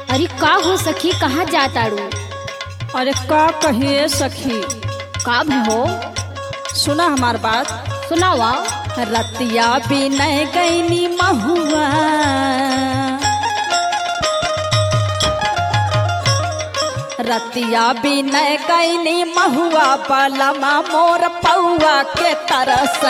अरे का हो सखी कहाँ जाताड़ू अरे का कहिए सखी का भी हो सुना हमार बात सुनावा रतिया बिनय गईनी महुआ रतिया बिनय गईनी महुआ बलमा मोर पौआ के तरस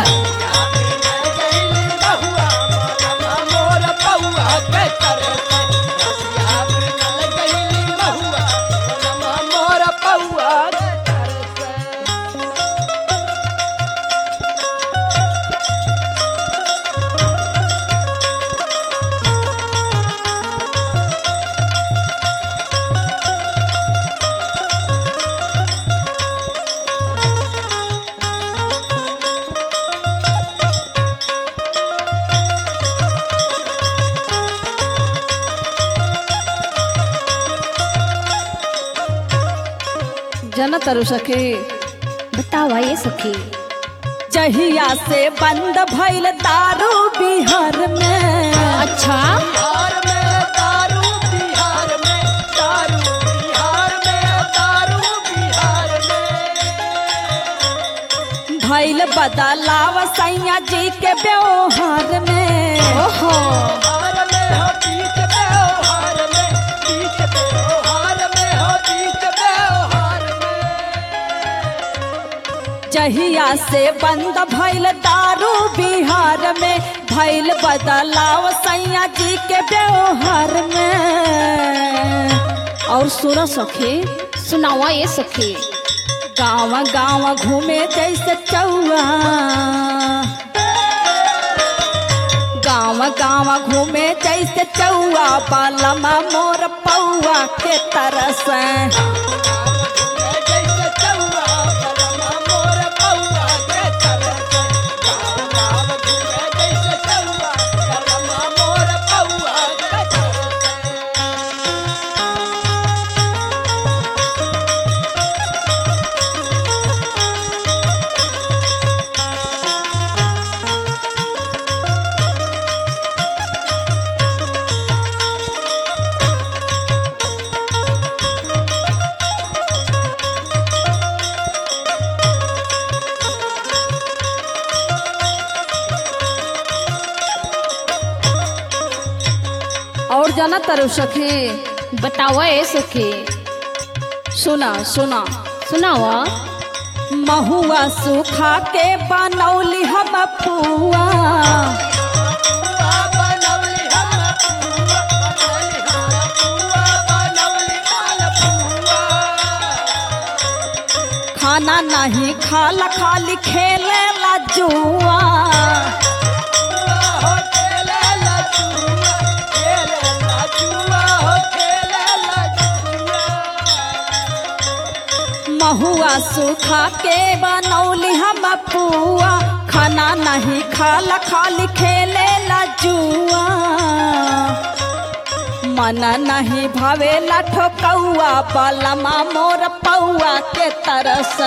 जन तरु सखी बतावा ये सखी जहिया से बंद भइल दारू बिहार में अच्छा भइल बदलाव सैया जी के व्यवहार में ओहो जहिया से बंद भइल दारू बिहार में भइल बदलाव सैया जी के व्यवहार में और सुन सखी सुनावा ये सखी गाँव गाँव घूमे जैसे चौआ गाँव गाँव घूमे जैसे चौआ बालमा मोर पौआ के तरस और जाना तरु सखी बतावा ये सखी सुना सुना सुनावा महुआ सूखा के बनौली हम पुआ खाना नहीं खाला खाली खेले ला जुआ महुआ सूखा के बनौली हम पुआ खाना नहीं खाला खाली खेले ला जुआ मन नहीं भावे ला ठोकौआ बलमा मोर पौआ के तरस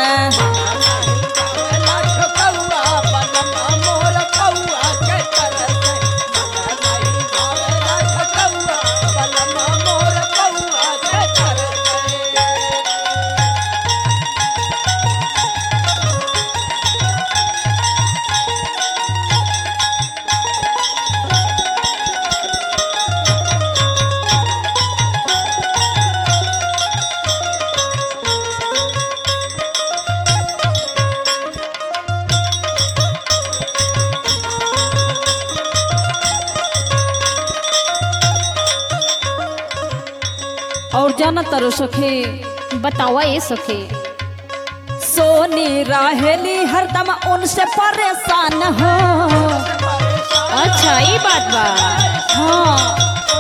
और जाना तरु सखी बतावा ये सखी सोनी रहेली हरदम उनसे परेशान हो अच्छा ये बात बा हाँ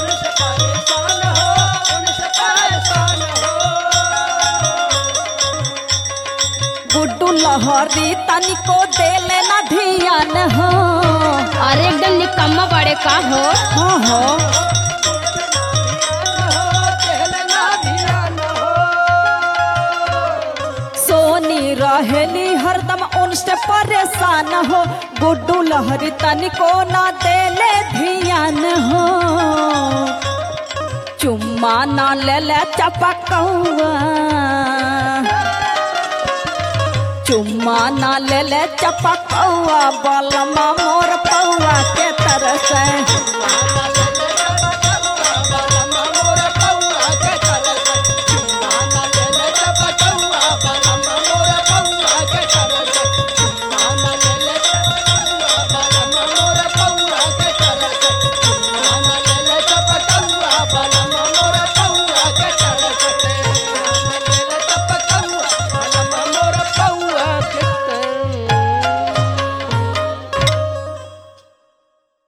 गुड्डू लहरी तनिको देले ना धियान हो अरे एकदम निकम्मा बड़े का हो हाँ हो सोनी रहेली हरदम उनसे परेशान हो गुड्डू लहरी तनिको ना देले धियान हो चुम चुम्मा ना ले ले चपकौआ चुम्मा ना ले ले चपकौआ बलमा मोर पौआ के तरस